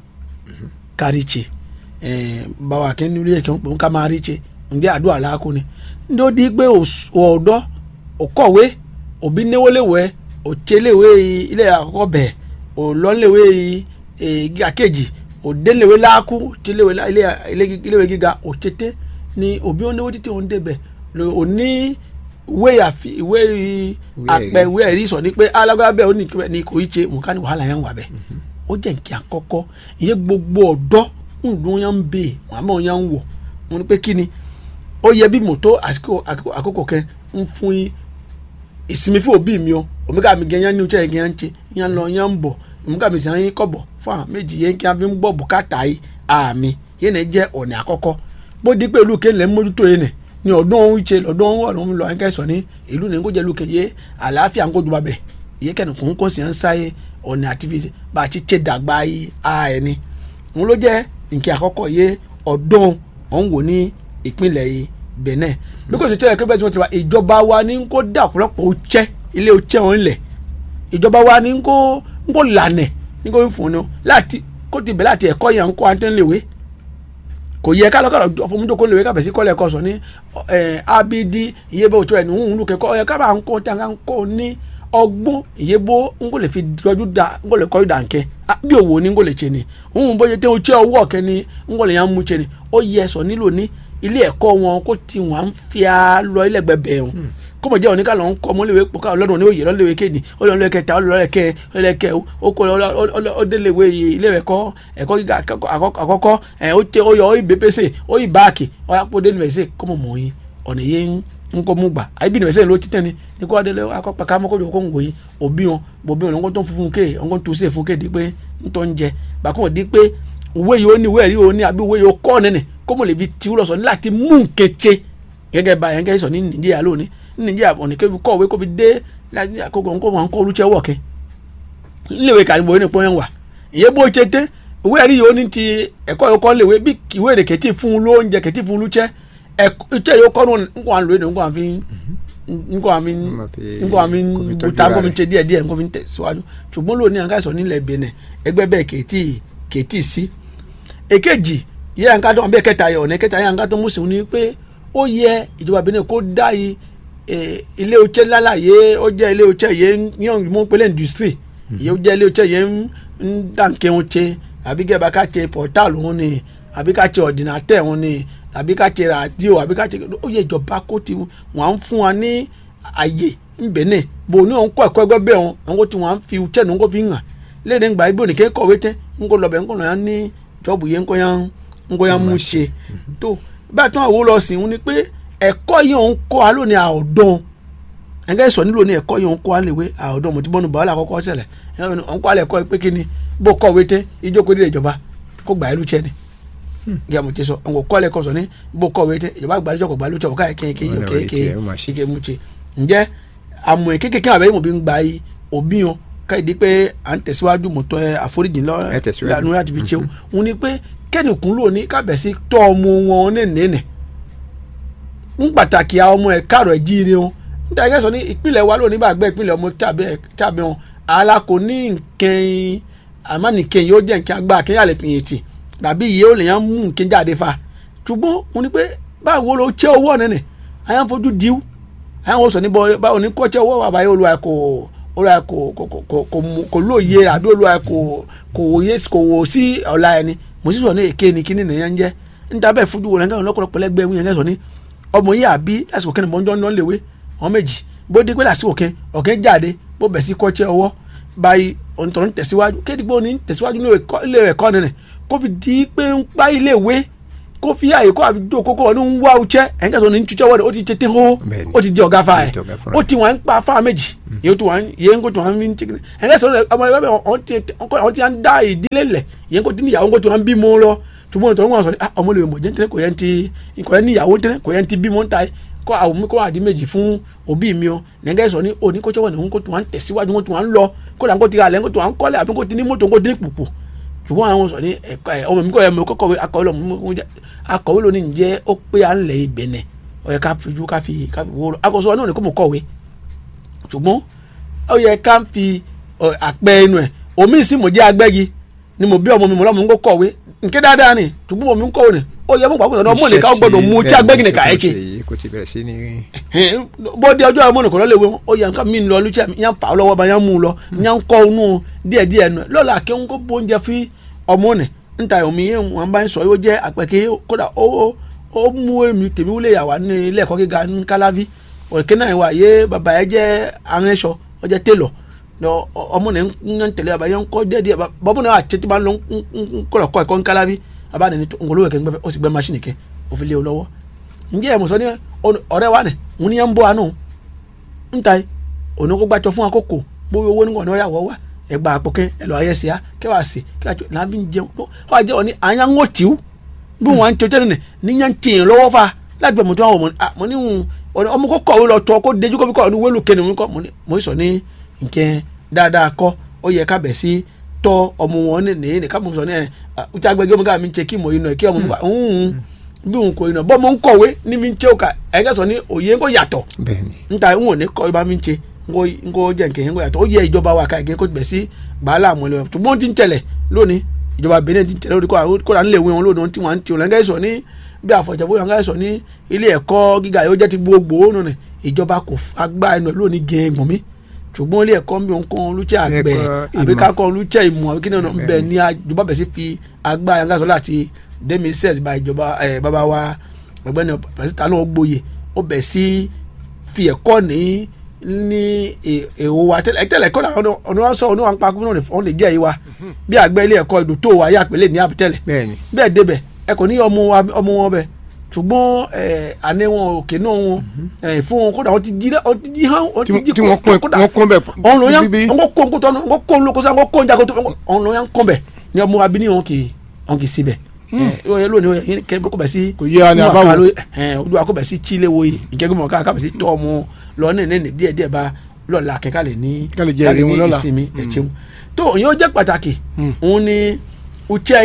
káríṣe báwa kí ni ilé ẹ̀kẹ́ ń pè ń ká máa ríṣe ǹjẹ́ àdúrà láàkú ni ní ó di pé ọ̀dọ́ òkọ̀wé òbí níwóléwé òtséléwé ilé àkọ́kọ́ bẹ̀ òlọ́léwé gíga kejì òdéléwé láàkú òtséléwé iléwé gíga òtsété ni òbí ó níwó títí òun débẹ̀ òní ìwé àfi ìwé àpẹ ìwé ẹ̀rí sọ ni pé alágbára bẹ́ẹ̀ ó ní kíbẹ̀ ní kò í ṣe mùká ní wàhálà yẹn wà bẹ́ẹ̀ ó jẹ́ nkí àkọ́kọ́ ìyẹn gbogbo ọ̀dọ́ ń dún yẹn ń bè wọ́n àmọ́ yẹn ń wọ̀ wọ́n ní pé kí ni ó yẹ bí mọ́tò àsìkò àkókò àkókò kẹ́ ń fún yín ìsinmi fún òbí mi o òmíkà mi gẹ̀ yẹn ní ojú ẹ̀ yẹn ń ṣe yẹn lọ yẹn ń bọ̀ òmíkà mi sì yẹn kọ̀bọ̀ fún àwọn méjì yẹn kí wọ́n fi ń gbọ́ bùkátà yìí àmì yẹn náà jẹ́ ọ̀nà àkọ́kọ́ bó di pé lùkẹ́ lẹ́ mójútó yẹn nẹ̀ ní ọdún ọ̀hún ṣe lọ́dún ọ̀hún ọ̀run lọ ẹ̀ńkẹ́ sọ ní ìlú ní kó jẹ́ lùkẹ́ yé àlàáfíà ń kó ju babẹ̀ yẹ kẹ́ni kò ń kó sí ẹ̀ ń sáyé ọ̀nà àti bá a ti ṣe dàgbà yìí a ẹ̀ ni òun ló jẹ́ nkẹ́ àkọ́kọ́ yé ọdún ọ̀hún wò ní ìpínlẹ̀ yìí Benin bí kò sì tẹ́lẹ̀ pé bẹ́ẹ̀ tí wọ́n ti wá ìjọba wa ní kó dà ọ̀pọ̀lọpọ̀ ọ̀chẹ́ ilé ọ̀chẹ́ wọn lẹ̀ ìjọba wa ní kó ń kó lànà ní kó ń fún un láti kó ti bẹ̀ láti ẹ̀kọ́ yẹn ń kó àtẹ́ńléwé kò yẹ ká lọ́kàlọ́ fọmúdókò lè wé ká bẹ̀ sí kọ́lẹ̀ ẹ̀kọ́ sọ ní abidi ìyẹ́bọ̀ òtún ẹ̀ ní òun ló kẹ́kọ́ ẹ̀ ká bá ń kó tá a ń kó ní ọgbọ́n ìyẹ́bọ̀ ń kò lè fi dọ́jú da ń kò lè kọ́ ìdá nkẹ́ bí òwò ní ń kò lè ṣe ni òun bóyá tẹ́ o ṣe ọwọ́ ọ̀kẹ́ ni ń kò lè yàn mú ṣe ni ó yẹ sọ nílò ní ilé ẹ̀kọ́ wọn kó ti wọn à ń fi á lọ ilé ẹgbẹ́ bẹ̀ wọn kọ́mọ jẹ́ òní kálọ̀ ń kọ́ ọmọléwé pọ̀ káwọn lọ́dún ní òye lọ́lẹ́wé kéde ó lọ́ọ́ lọ́ọ́ kẹta ó lọ́ọ́ kẹ ó lọ́ọ́ kẹ ó kó ó déléwé ilé ẹ̀kọ́ ẹ̀kọ́ gíga àkọ́kọ́ ẹ̀ ó tẹ ó yọ ó yí bẹ́pẹ́sẹ̀ ó yí báàkì ó yà pọ̀ déléwé sẹ̀ kọ́mọ mọ̀ yín ọ̀nà yẹn ń kọ́ mú gbà àyè bí nìfẹ̀sẹ̀ ló ti tẹ̀ ni ní kó adé akọ́pẹ́ ká mọ́kọ́ kó ń wòye òbí wọn òbí wọn lọ́kọ́ tó ń funfun kéè ọ̀nkọ́ tó sè fún kéè di pé ń tọ́ ń jẹ bàkọ́ di pé òwe yìí ó ní ìwé ẹ̀rí ó ní àbí òwe yìí ó kọ́ nínú kó mo lè fi tiwú lọ sọ ní láti mú nkẹ́tsẹ́ gẹ́gẹ́ bá yẹn kẹ́ sọ ní Nàìjíríà lónìí ní Nàìjíríà ọ̀nì kẹ́ fi kọ́ òwe kó fi dé àkókò ńkó wọn kó olùtsẹ́ wọ̀ kẹ́ níléèwé kàdúgbò yẹn nìpọ́n yẹn wà ìyẹn bó ṣe tẹ́ òwe ẹ̀rí yìí ó ní ti ẹ̀kọ́ yìí kọ́ léwe bí ìwé èdè kẹ́tì fún un lóúnjẹ kẹ́tì fún un lùtsẹ́ ìtsẹ́ yìí ó kọ́ nǹkan àlọ́ yìí nǹkan àfi nǹkan àfi nǹkan àfi buta nǹkan mi tẹ díẹ̀ díẹ̀ nǹkan mi tẹ̀ síwájú ṣùgbọ́n lónìí àǹkà nílẹ̀ Benin ẹgbẹ́ bẹ́ẹ̀ kẹ́tì kẹ́tì sí èkejì yẹ nǹkan tó wọn bẹ kẹta yẹ ọ̀nà kẹta yẹ nǹkan tó mú sí ni pé ó yẹ ìjọba Benin kó dá yìí ilé oṣẹ́ lálá yẹ ó jẹ́ ilé oṣẹ́ yẹ yẹn mú pélé industry yẹ ó jẹ́ ilé oṣẹ́ yẹ ń dànkẹ́ wọn ṣe àbí gẹ́gẹ́ bá ká ṣe portal wọn ni àbí ká ṣe ordinateur wọn ni àbí ká ṣe radio àbí ká ṣe ó yẹ ìjọba kó ti wọn à ń fún wa ní àyè ń Benin bò ní òun kọ́ ẹ̀kọ́ ẹgbẹ́ bẹ́ẹ̀ wọn àwọn tí wọn fi ṣẹ́ ní wọn kó fi hàn léde ńgbà ibi òní kékọ̀wé tẹ́ ń kó lọ bẹ̀ ń kó lọ yẹn ní jọ́ọ̀bù yẹn ń kó yẹn ngoya mu ṣe tó bá a tún àwọn lọ sí ni pé ẹ̀kọ́ yìí òun kọ́ a lónìí àọ̀dán ẹ̀ńgẹ́ sọ nílò ní ẹ̀kọ́ yìí òun kọ́ a léwé àọ̀dán mo ti bọ́nu bàálà àkọ́kọ́ ṣẹlẹ̀ òun kọ́ a lè kọ́ pé kí ni bó kọ̀wé tẹ́ ìjókòó dé ìjọba kó gbà ẹlú tiẹ̀ ni gíga mo ti sọ òun kọ́ a lè kọ́ sọ ní bó kọ̀wé tẹ́ ìjọba gbà lójọ́ kò gbà lójọ́ ọ̀ká kéèké mu ṣe ǹjẹ́ àmọ̀ kékeré àbẹ́yẹ̀ mo bí ń gba òbí wọn káyìdí pé à ń tẹ̀síwájú mọ̀tọ́ àforíjì lọ́ọ́ láti fi ṣe òun ni pé kẹ́nìkún ló ní kábẹ̀sí tọ́ ọmọ wọn nẹ́nẹ́nẹ́ ń pàtàkì àwọn ọmọ ẹ̀ káàrọ̀ ẹ̀ jíire wọn níta ẹ̀yẹ́ sọ ní ìpínlẹ̀ wa lónìí bá gbẹ́ ìpínlẹ̀ ọmọ tàbí wọn àlà kò ní nkẹ́yìn àmọ́ nìkẹ́yìn yóò jẹ́ nkẹ́ agbá akẹ́yìn àlẹ́ fìyìn tì tàbí iye ó lè yàn mú nkẹ́ jáde fa ṣùgbọ́n wọn ni pé báwo ló ṣẹ́ owó nẹ́nẹ́ àyàn fojú diw àyàn wọ́n sọ ní báwo ní kọ́ ṣẹ́ owó àbáyé olùwà kò olùwà kò kò lóye àbí olùwà kò kò wò sí ọ̀la ẹni mo sì sọ ní èké ni kíní nìyẹn ń jẹ níta bẹ́ẹ̀ fojú wọn lẹ́gbẹ̀rún lọ́kọ̀ọ́pọ̀ lẹ́gbẹ̀ẹ́ wọn yẹn sọ ní ọmọ yìí àbí lásìkò kẹ́ni mọ́jọ́ náà léwé wọn méjì bó dé pé lásìkò kẹ́ ọ̀kẹ́ jáde bó bẹ̀ sí kọ́ṣẹ́ ọwọ́ báyìí ọ̀nìtọ̀ ń tẹ̀síwájú kéde pé ó ní tẹ̀síwájú ní ilé ẹ̀kọ́ nìyẹn kó fi di pé ń pa ilé ìwé kó fi àyè kó àbí dó kókó ọ̀nà ń wá ọ̀chẹ́ ẹ̀yìn kẹsàn-án ní túnṣẹ́ wọ́ọ̀dẹ̀ ó ti tètè hó ó ti di ọ̀gá fa ẹ̀ ó ti wọ́n ń pa fáwọn méjì yẹn tó wọ́n yẹn kó tó wọ́n ń tẹ́kẹ́ ẹ̀yìn kẹsàn-án ọmọ ẹgbẹ́ bẹ́ẹ̀ wọ́n ti ń dá ìdílé lẹ̀ yẹn kó ti níyàwó kó tó wọ́n bí mọ́ lọ ṣùgbọ́n ìtọ́jú wọn sọ ní ọmọ lè mọ̀ jẹ́ ntẹ́lẹ̀ kò yẹn ti kò yẹn níyàwó ntẹ́lẹ̀ kò yẹn ti bímọ ntá kó àwọn mi kó àdí méjì fún òbí mi o nẹ́gẹ́ sọ ní òní kó tó wọ́n ní kó tó wọ́n tẹ̀síwájú kó tó wọ́n lọ kó là ń kó ti ra lẹ́ kó tó wọ́n kọ́lé àbí kó ti ní mọ́tò kó ti ní pùpù ṣùgbọ́n àwọn sọ ní ẹ̀ka ẹ̀ ọmọ mi kọ́ ẹ̀ mọ̀ kọ́kọ́ akọ̀wé lọ akọ̀wé lónìí ǹjẹ́ ó pé à ń lẹ̀ ibẹ̀nẹ̀ ó yẹ ká fi ju ká fi ká fi wó lọ akọ̀sọ náà ní kó mọ̀ kọ̀wé ṣùgbọ́n ó yẹ ká fi àpẹ inú ẹ̀ omi ìsìn mọ̀ jẹ́ agbẹ́gi ni mo bí ọmọ mi mọ̀ lọ́mọ mi kó kọ̀wé nke dáadáa ni ṣùgbọ́n mo mi ń kọ̀wé ni ó yẹ mú pàápàá sọ̀rọ̀ ọmọ nìkan gbọ́dọ̀ mú tí agbẹ́gi nìkan ẹ̀ ṣe bó di ọjọ́ ọmọ nìkan lọ́lẹ́wé ó yẹ nǹkan mi ń lọ lùchẹ́ yẹn fà á lọ́wọ́ bá yẹn mú un lọ yẹn ń kọ́ inú díẹ̀díẹ̀ nù lọ́la kí n kó bóúnjẹ fi ọmọ nì níta omi yẹn wọn bá ń sọ yóò jẹ́ àpẹ̀kẹ́ kódà ó ó mú èmi tèmi wúlé yàwá ní ilé ẹ̀kọ́ gíga ní kálávi òkè náà wà yé bàbá yẹn jẹ́ aránṣọ ó jẹ́ télọ̀ lọ ọmọ náà ń tẹ̀lé bàbá yẹn ń kọ́ díẹ̀ díẹ̀ bọ́mọ náà àti tẹ́tí máa ń lọ ń kọ́ ẹ̀kọ́ ẹ̀kọ́ ń kálá bí bàbá ní ngolo kẹ́ ń gbẹ́ ó sì gbẹ́ máṣíìnì kẹ́ ó fi lé o lọ́wọ́ ǹjẹ́ ẹ̀ mọ̀ sọ ní ọ̀rẹ́ wa nì òun ní yẹn ń bọ́ àánú ń ta òun kó gbàtọ̀ fún àkókò gbówó owó nígbà náà yàwọ̀ wá ẹgbà àpòkẹ́ ẹ lọ ayé sí a kẹwàá sí kẹwàá tó làbí ń jẹun ó wà jẹ́ òní àyàngó tìú bí wọn tó tẹ́lẹ̀ ní yẹn ń tìyàn lọ́wọ́ fa láti bẹ̀ mọ̀ tó wà mọ̀ ní ọmọ kó kọ̀wé lọ tọ́ kó dejú kó fi kọ́ ní wẹ́lú kẹ́ni mo kọ́ mo sọ ní nkẹ́ dáadáa kọ́ ó yẹ ká bẹ̀ sí tọ́ ọmọ wọn ní nìyí ká mo sọ ní ẹ̀ ọ̀tí agbẹ́gẹ́ ọmọ ká mi ń ṣe kí mo yìí nà kí ọmọ bí òun kò yìí nà bọ́ mo ń kọ̀wé ní mi ń ṣe òkà ẹ̀ńkẹ́ sọ ní òye ń kó yàtọ̀ níta ń wò ní kọ́ ibà mi ń ṣe ngo jẹ nkẹ ngo yàtọ̀ ó yẹ ìjọba wa káyọ̀ kó bẹ̀ sí gbàálà àmọ́ ẹlẹ́wọ̀n ṣùgbọ́n ti ń tẹ̀lẹ̀ lónìí ìjọba Benin ti ń tẹ̀lẹ̀ lórí kó là ń lè wé wọn lónìí tí wọ́n ti wọn lẹ́gẹ́ sọ ní bí àfọ̀jẹ̀bó yàn gáyẹ̀ sọ ní ilé ẹ̀kọ́ gíga yóò jẹ́ ti gbogbo nù ní ìjọba kò agbá ẹnu ẹ̀ lónìí gẹ̀ẹ́gbọ̀n mi ṣùgbọ́n ilé ẹ̀kọ́ mi kọ́ olùchẹ́ àgbẹ̀ àbí ká kọ́ olùchẹ́ ìmọ̀ àbí kí náà bẹ̀ ní ìjọba bẹ̀ sí fi agbá yàn gáyẹ̀ sọ láti demi sẹ́ẹ̀s bá ìjọba bàbá wa ọ̀gbẹ́ni pẹ̀sìtà náà gbòye ó bẹ̀ sí fi ẹ̀kọ́ ní ní èrò wa tẹ́lẹ̀ tẹ́lẹ̀ kọ́ náà ọ̀nà wọn sọ ọ̀nà wọn pa kúrò wọn lè jẹ́ yìí wa bí àgbẹ̀ ilé ẹ̀kọ́ ìdò tó wa yà pélé ní àbítẹ́lẹ̀ bẹ́ẹ̀ débẹ̀ ẹ kò ní ọmọ wọn bẹ̀ ṣùgbọ́n àná wọn òkè náà wọn fún wọn kódà wọn ti jí wọn ti jí hàn wọn ti jí kódà wọn kún bẹ ọ̀nà yẹn wọn kó nkótó wọn kó nkótó wọn kó njàkó tó ọ̀nà yẹn kún bẹ ní ọmọ abíní wọn kì í wọn kì í síbẹ̀ lónìí yẹn kẹ́ kó bẹ̀ sí kò yé ani abawo olúwa kó bẹ̀ sí chile wo yìí ìkẹ́gbẹ́mọ̀ ká ká bẹ̀ sí tọ́ ọmọ lọ ní ní díẹ̀ díẹ̀ bá lọ́la kẹ́kẹ́ lè ní kálí jẹ́ ìrìn wọn lọ́la ìsinmi ẹ̀chẹ́mu tó ìyẹn ó jẹ́ pàtàkì òun ni uche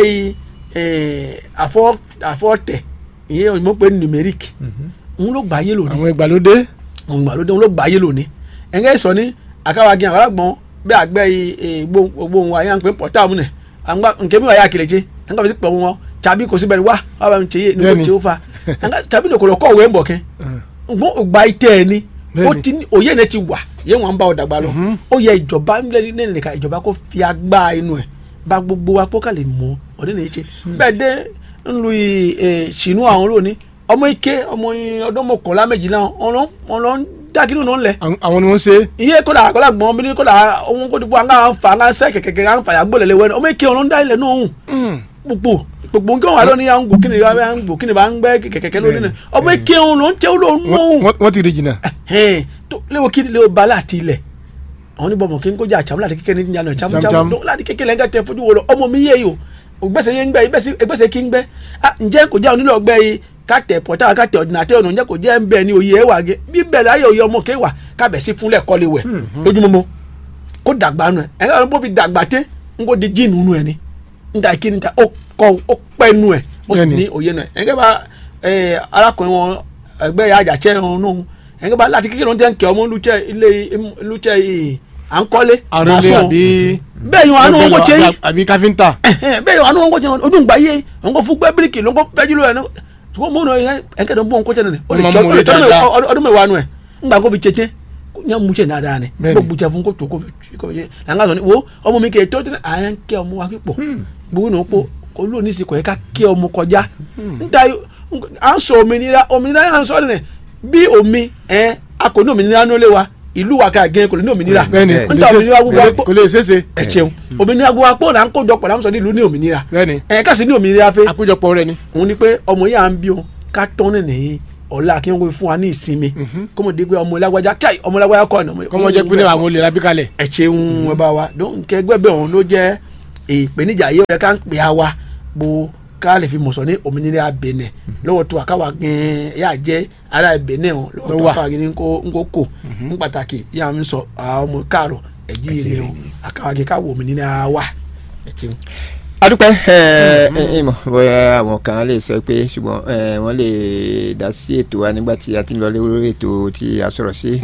àfọ́tẹ̀ ìyẹn òyìnbó pé numeric òun ló gbà yé lónìí àwọn ìgbàlódé òun ìgbàlódé òun ló gbà yé lónìí ẹ̀ńgẹ́ sọ ní àkàwàgì àwọn àgbọ̀n bí àgbẹ̀ gbóhùn wa yẹn à ń pè pọ̀tà mu nẹ̀ nkẹ́ mi wà yà kìlẹ̀ jẹ́ ẹ̀ńgá bẹ̀ sí pẹ̀ wọn tàbí kò sí bẹ́ẹ̀ wá wà bá mi tẹ̀ yé ní kò tẹ̀ ó fa tàbí ní kò lọ kọ́ òwe ń bọ̀ kẹ́ gba itẹ́ ẹ ni ó ti ní òye ne ti wà yẹn wọn bá ọ dàgbà lọ ó yẹ ìjọba nílẹ̀ nìkan ìjọba kó fi agbá inú ẹ̀ bá gbogbo wa kó kà lè mọ ọdún nìyí ṣe bẹ́ẹ̀ dé ńlu ṣìnú àwọn lónìí ọmọ ike ọmọ ọdún mọ̀kànlá méjìlá ọ̀nà dákìlú náà lẹ̀. àwọn ni wọ́n ṣe. iye kódà àkọlà gbọ́n bí kódà ohun kó dìbò àwọn àǹfà àwọn sẹ́ kẹ̀kẹ́ àwọn fàyà gbọ́lẹ̀ lẹ́wọ́ ọmọ ike ọ̀nà ń dá ilẹ̀ náà hùn gbogbo gbogbo nǹkan wà lónìí à ń gò kíni à ń gò kíni bá ń gbẹ kẹkẹkẹ lónìí náà ọmọ ike òun ló ń tẹ ó ló ń nù. wọ́n ti rí jìnnà. léwo kí léwo ba láti ilẹ̀ àwọn ní bọ̀mọ̀ kí n kó jà àchàmú láti kékeré ní ìyànà àchàmú àchàmú láti kékeré lẹ́ńgá tẹ fojú wo lọ ọmọ mi yé yìí o gbèsè yé ń gbẹ gbèsè kí ń gbẹ ǹjẹ́ kò jẹ́ onílò ọgbẹ́ yìí ká tẹ̀ pọ̀tà ká tẹ̀ ọ̀dìnàtẹ̀ ọ̀nà ǹjẹ́ kò jẹ́ ń bẹ ní oyè ẹ̀wà gẹ bí bẹ̀rẹ̀ ayé oyè ọmọ kéwà kábẹ̀ sí fúnlẹ̀ kọ́lé wẹ̀ lójúmọmọ kó dàgbà nù ẹ̀ ẹ̀ ẹ̀ bó fi dàgbà tẹ́ ń kó di jíìnù nù ẹ̀ ni nta kí ni ta ó kọ ó pẹ́ nu ẹ̀ ó sì ní òye nu ẹ̀ ẹ̀ńgẹ́ bá arákùnrin wọn ẹgbẹ́ àjàtsẹ́ ọ̀hún nù ẹ̀ńgẹ́ bá láti kékeré wọn tẹ́ ń kẹ́ ọmọ lùtsẹ́ ilé lùtsẹ́ à ń kọ́lé àròlé àbí bẹ́ẹ̀ yìí wọn àánú wọn kò tẹ́ yìí àbí káfíńtà bẹ́ẹ̀ yìí àánú wọn kò tẹ́ ojú ìgbà yé wọn kò fún gbẹ́ bíríkì ló ń kọ́ fẹ́jú lóyè ṣùgbọ́n mo nọ ẹ̀ńkẹ́ dọ̀ ń bọ̀ ń kọ́ tẹ́ nù ọdún mẹ́wàá nù ẹ̀ ńgbà kó fi tẹ́tẹ́ nya mu cɛ nada ni ko buja fun ko to ko ko ye na nga sɔni wo ɔmɔ mi kɛ to tɛ a yan kɛ ɔmɔ wa ki pɔ bugu na ko ko lu ni si kɔ ye ka kɛ ɔmɔ kɔjá nta an sɔ òmìnira òmìnira y'an sɔ ni bí omi ɛ a kò ní òmìnira n'ole wa ìlú wa ka gɛn kò ní òmìnira nta òmìnira gbogbo akpɔ kò lè ṣeéṣe ɛ tiɲɛ òmìnira gbogbo akpɔ la ń kó jọ pọ̀ la ń sɔ ní ìlú ní òmìnira ɛ kasi ní òmìnira fɛ àkójọpọ̀ rẹ̀ ni. òun ni pé ọmọ yìí à ń bí o ká tọ́ ní nìyí ọ̀la kí wọ́n fún wa ní ìsinmi kọ́mọ dé pé ọmọ ìlágbájá káì ọmọ ìlágbájá kọ́ ọ̀nà. kọ́mọ jẹ́ pé àwọn olè lábí kalẹ̀. ẹ ṣeun ẹ bá wa nkẹ́ gbẹ́bẹ́ ọ̀hún ló jẹ́ ìpèníjà yìí ó yẹ ká ń pè á wa bó ká lè fi mọ̀sán ní òmìnira Benin lọ́wọ́ tó àkáwà gan-an yà jẹ́ ara Benin ọ̀hún lọ́wọ́ tó àkáwà gan-an nkó kò ń pàtàkì yà ń sọ àwọn ọmọ káàrọ̀ ẹ̀jí ilé ọ̀hún àkáwà gan-an ká wọ òmìnira wa ẹ ṣeun adúpẹ́ ìmọ̀ bóyá àwọn kan lè sọ pé ṣùgbọ́n wọ́n lè dá sí ètò wa nígbà tí a ti ń lọ lórí ètò tí a sọ̀rọ̀ sí.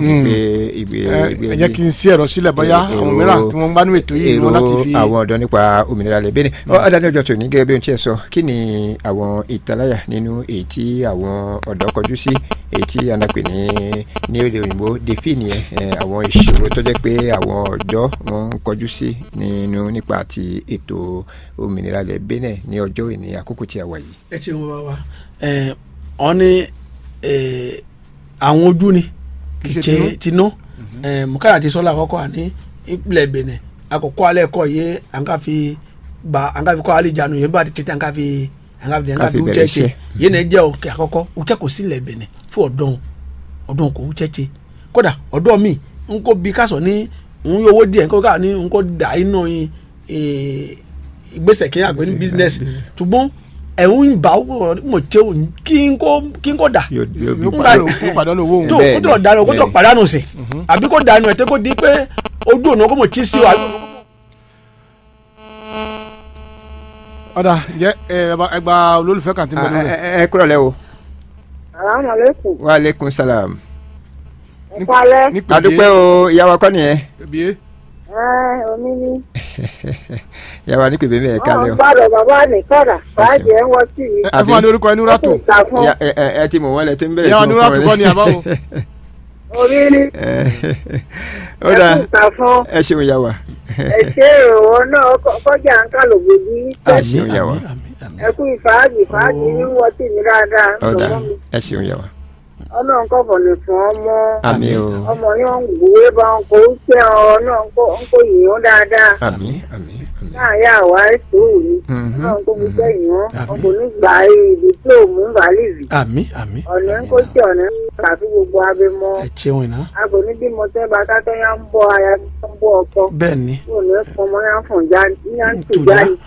ẹ jẹ́ kí n sí ẹ̀rọ sílẹ̀ bóyá àwọn mìíràn tí wọ́n bá ní ètò yìí wọn láti fi. àwọn ọ̀dọ́ nípa òmìnira lè bẹ́ẹ̀ ni ọ̀dàdé ọjọ́ tó ní gẹ́gẹ́ bí ohun tí ẹ sọ kí ni àwọn ìtaláyà nínú èyí tí àwọn ọ̀dọ́ kọjú sí èyí tí a nàpè ní ní èdè òyìnbó defi nìyẹn àwọn ìṣòro tó jẹ́ pé àwọn ọ̀dọ́ wọn ń kọjú sí nínú nípa ti ètò òmìnira lẹ Benin ní ọjọ́ ìní àkókò tí a wà yìí. ẹ ti wọn bá wa ẹ ọ ní àwọn ojú ni Kì í ṣe kìí ṣe tinú mukara ti sọlá àkọ́kọ́ àní ìpìlẹ̀ bẹ̀nẹ̀ àkọ́kọ́ alẹ́ kọ́ yé àǹkà fi gba àǹkà fi kọ́ alẹ́ ìjánu yẹn bá ti tètè àǹkà fi àǹkà fi àǹkà Ká fi fi bẹ̀rẹ̀ wúchẹ́ ṣe iṣẹ́. yẹn náà jẹ́ òkè àkọ́kọ́ wúchẹ́ kò sí ilẹ̀ bẹ̀nẹ̀ fún ọ̀dọ́n ọ̀dọ́n kò wúchẹ́ ṣe kódà ọ̀dọ́ mi ń kó bi kásọ̀ ní ń yọ owó díẹ̀ ń kó ká ní ń kó dà iná yín ìgbésẹ̀ kí n àgbẹ̀ ní business ṣùgbọ́n ẹ̀hún ìbá mọ̀ ṣe kí n kó kí n kó dà yóò yóò bí yóò Ngbà- pàdánù yóò pàdánù owó òun. tó Bẹ́ẹ̀ni, kó tó dànù kó tó bẹ́ẹ̀ni. pàdánù sí àbí kó dànù ẹ̀ tẹ́ kó di pé ojú ọ̀nà kó mọ̀ tí sí wa. ọ̀dà ǹjẹ́ ẹ ẹ gba olólùfẹ́ kan tí mo Ah, lórí. ẹ ẹ- ẹ kúrò lẹ́ o salaamaleykum wa aleykum salam ẹ kálẹ́ ní pèbí adúpẹ́ o ìyàwó kọ́ nìyẹn pèbí ẹ omi ní. ìyàwó ní pèbè mẹ́ẹ̀ wọn kálẹ̀ o gbọ́dọ̀ bàbá nìkọdà fàájì ẹ ń wọ sí mi. ẹ fún wa ní orúkọ ẹni rátò ó sì ta fún Ìyá- ẹ ẹ- ẹ ti mọ̀ wọ́n lẹ tí ń bẹ̀rẹ̀ ìyàwó tí ní mo rátò fún kọ́ wọn ni àbáwo. omi ní ó ẹ dà sì ta fún ẹ ṣeun ìyàwó ẹ ṣe ìrànwọ́ náà kọ- kọjá ń kálò gbòdì ẹ ṣeun ìyàwó ẹ kú ìfàájì fàájì ní wọ sí mi dáadáa ó dà lọ́wọ́ mi ẹ ṣeun ìyàwó ọlọ́run kọ́ fọ̀nì fún ọmọ àmì o ọmọ yóò ń gbòwe bá ń kó ṣe ọ náà ń kó ń kó yìnyín dáadáa àmì àmì àmì. náà yà wá ètò òní Mhm. náà ń kó gbogbo ẹ̀yìn Àmín. wọn kò ní gbà ibi tí ò mú bàálìvì àmì àmì ọ̀nà ń kó tí ọ̀nà ń kàfi gbogbo abẹ́mọ ẹ ṣeun iná aago ní bí mo tẹ́ bá kátó yá ń bọ́ aya tó ń bọ́ ọkọ bẹ́ẹ̀ ni kò ní fọmọ yá ń fọ̀n já yá ń tù tùjá jáde.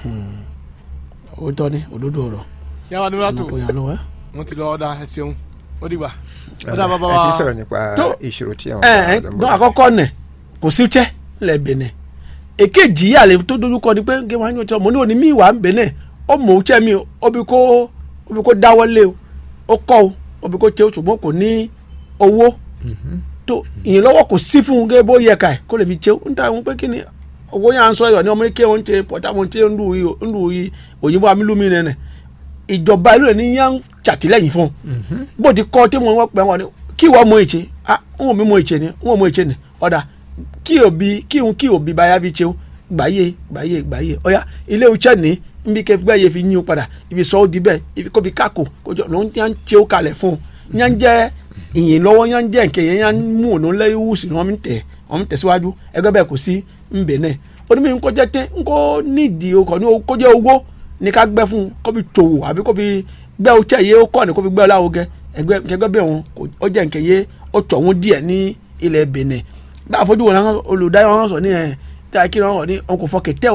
òótọ́ ni òdodo ọ̀rọ̀ ìyàwó ní rátò ọ̀nà kò yàn lọ́wọ́. wọ́n ti lọ ọ̀dà ẹ ṣeun ó dìgbà. ọ̀dà bàbá ẹ ti wa sọ̀rọ̀ nípa Tó- ìṣòro tí àwọn ẹ ẹ ọ̀dọ́ dún àkọ́kọ́ nẹ̀ kò sí jẹ́ ńlẹ̀ bẹ̀nẹ̀ èkejì yìí àlè tó dojú kọ ni pé kí wọ́n á yàn tí ọmọ ní òní mí ìwà ń bẹ̀nẹ̀ ó mọ̀ ọ́n mi ó bí kó ó bí kó dáwọ́lé o ó kọ́ o ó bí kó tẹ́ o ṣùgbọ́n kò ní owó tó ìyìnlọ́wọ́ kò sí fún un gẹ́gẹ́ bó yẹ ká ẹ̀ kó lè fi tẹ́ o ń ta àwọn pé kí ni owó yà ń sọ yọ̀ ní ọmọ ike wọn ṣe pọ̀tà wọn ṣe ń lu yìí òyìnbó amílùmí nẹ̀nẹ̀ ìjọba ìlú rẹ̀ ní yà ń ṣàtìlẹ́yìn fún un bó ti kọ́ tí mo wọ́n pẹ́ wọn ni kí wọ́n mọ ìṣe ah ń wọ́n mi mọ ìṣe ni ń wọ́n mọ ìṣe ni ọ̀dà kí òbí kí n kí òbí báyà fi ṣe o gbàyè gbàyè gbàyè ọ̀yà ilé iṣẹ́ ní nbí kẹ́ fi gbàyè fi yín o padà ibi sọ ó di bẹ́ẹ̀ ibi kó fi kákò kójọ ló ń yà ń ṣe ó kalẹ̀ fún un yà ń jẹ́ ìyìn lọ́wọ́ yà ń jẹ́ nkẹ́ yẹn yà ń mú òun lẹ́yìn wùsì ni wọ́n mi tẹ̀ wọ́n mi tẹ̀síwájú ẹgbẹ́ bẹ́ẹ̀ kò sí nbẹ̀ náà onímọ̀ nǹkó jẹ́ tẹ́ nǹkó nídìí okọ̀ ní kó jẹ́ owó ní ká gbẹ́ fún un kó fi tòwò àbí kó fi gbẹ́ ọ̀chẹ́ yé ó kọ́ ni kó fi gbẹ́ ọ̀làwọ̀ gẹ́ ẹgbẹ́ kẹgbẹ́ bẹ́ẹ̀ wọn kò ó jẹ́ nkẹ́ yé ó tọ̀ wọn díẹ̀ ní ilẹ̀ Benin bá a fojú wọn náà olùdarí wọn sọ ní ẹ̀ tí a kí wọn wọ̀ ní ọkọ̀ fọ kẹtẹ́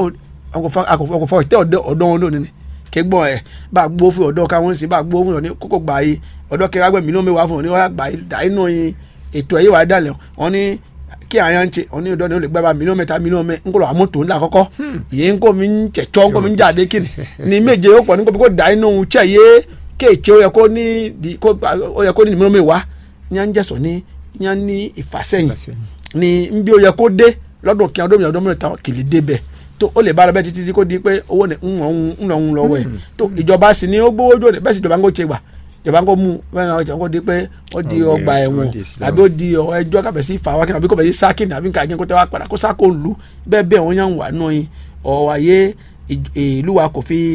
ọkọ̀ fọ kẹtẹ́ ọ̀dọ́ wọn lónìí ni kẹgbọ́n ẹ̀ bá a gbó fún ọ̀dọ́ káwọn sì bá a gbó fún ọ ní kókó gbà yìí ọ̀dọ́ kẹrẹ agbẹ́ mi ní omi wà fún ọ ní wọ́n gbà yìí dà inú yìí ètò ẹ̀yẹ wà dálẹ̀ wọn ní kí àyàn ṣe ọ ní ọ̀dọ́ ni ó lè gbẹ́ bá mílíọ̀nù mẹ́ta mílíọ̀nù mẹ́ nkọlọ àmọ́tò ńlá kọ́kọ́ yìí nkọ́ mi ń tẹ̀tọ́ nkọ́ mi ń jáde kí ni ní méje ó pọ̀ ní kó dà inú ṣẹ̀ yé kéèké ó yẹ kó ní di kó ó yẹ kó ní mílíọ̀nù mẹ́wàá ní à ń jẹ́sọ̀ ní ní à ń ní ìfàsẹ́yìn ní nbí ó yẹ kó dé lọ́dún kí ọdún mi ọdún mẹ́ta kìlì dé bẹ́ẹ̀ tó ó lè bára bẹ́ẹ̀ títí tí kò di pé owó ní ń lọ́hún ń lọ́hún lọ́wọ́ ẹ̀ tó ìjọba sì ni ó gbówó jóde bẹ́ẹ̀ sì ìjọba ń kó ṣe gbà ìjọba ń kó mú bẹ́ẹ̀ ọjà ń kó di pé ó di Ọgbẹ́, ọgbà ẹ̀wọ̀n ó di Islam. àbí ó di ọ ẹjọ́ kábẹ̀ sí fàwa kí ni àbí kò bẹ̀ sí sákìnì àbí nǹkan àjẹkọ́ tẹ́ wá padà kó sákò ń lu bẹ́ẹ̀ bẹ́ẹ̀ wọ́n yàn wà nù yín ọ̀wà yé ìj- ìlú wa kò fi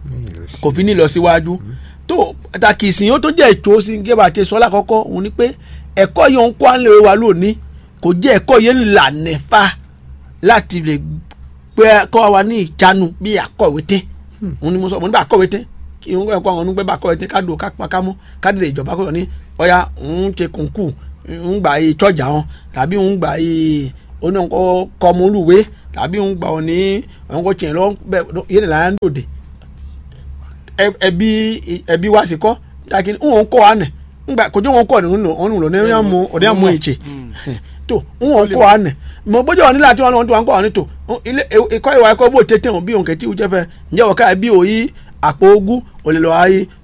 kò fi ní lọ síwájú tó pàtàkì ìsìn ó tó jẹ́ ètò sí gẹ́gẹ́ bá a ti sọ lákọ́kọ́ òun ni pé ẹ̀kọ́ yìí ń kó à ń lè wa lónìí kò jẹ́ ẹ̀kọ́ yìí ń là nẹ́fà láti lè pé kọ́ wa ní ìjánu bí akọ̀wé tẹ́ òun ni mo sọ mo ní bá akọ̀wé tẹ́ kí n kọ́ àwọn onígbẹ́ bá akọ̀wé tẹ́ ká dùn ká pa ká mú ká dìde ìjọba kọ́ ní ọ̀ya ń ṣe kùnkù ń gbà yìí tọ́jà wọn tàbí ń gbà yìí oníkọ́ kọ́mọlúwé tàbí ń gbà wọn ní àwọn kò tiẹ̀ lọ bẹ́ẹ̀ yé ni là ń dòde ẹ- ẹbí ẹbí wa sì kọ́ taki ń wọn kọ́ wa nẹ̀ ngba kojú wọn kọ́ ọ̀nà ọ̀nà ọ̀nà ọ̀nà ọ̀nà ọ̀nà mú ọ̀nà mú ìtsè tó ń wọn kọ́ wa nẹ̀ mọ bójú wọn nílẹ̀ àti wọn tó wọn kọ́ wa ní tó ilé ẹ̀kọ́ ìwà ẹ̀kọ́ bó tètè wọn bí òun kẹ́tì ìwújẹ́ fẹ́ ǹjẹ́ wọ́n ká bí òyì àpò ogún òlè lọ́wọ́ ayé